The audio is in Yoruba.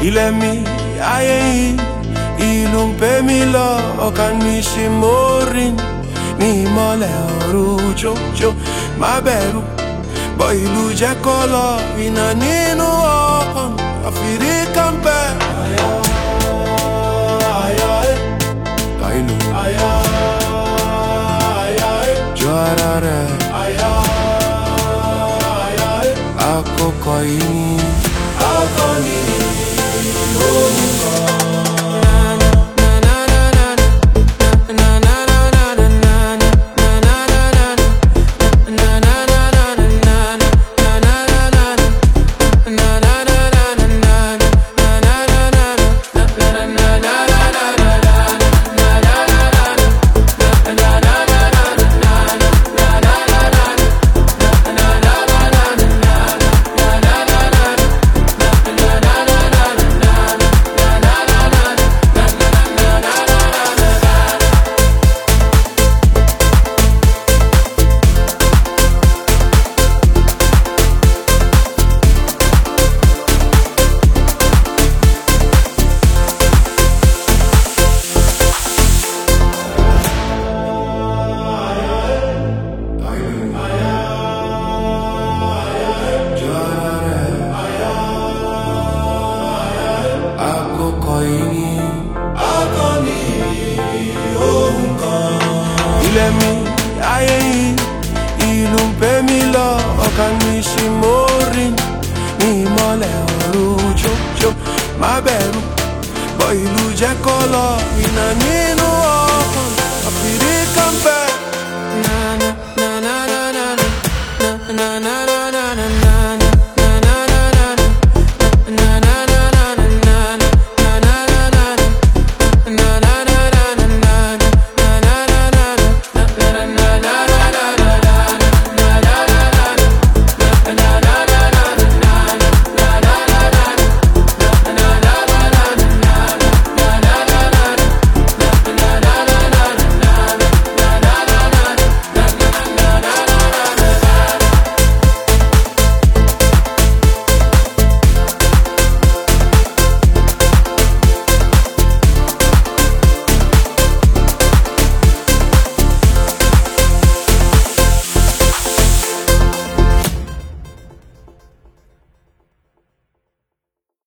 ilẹ̀ mi ayé yìí ìlú ń pè mí lọ ọkàn mi ṣe mórin ní ìmọ̀lẹ̀ ọ̀run jójó má bẹ̀rù bọ́ ìlú jẹ́ kó lọ iná nínú ọkàn àfìrí kan bẹ́. Àyà àyà ẹ̀ báyìí àyà àyà ẹ̀ jọ ara rẹ̀ àyà àyà ẹ̀ àkókò yìí ni akọni orúkọ. àkókò yìí ni akọni ohun kan. ilẹ̀ mi ayé yìí ìlú ń pè mí lọ ọkàn mi ṣe mórin ní ìmọ̀lẹ̀ ọ̀run jójó má bẹ̀rù bọ́ ìlú jẹ́ kó lọ iná nínú ọ̀.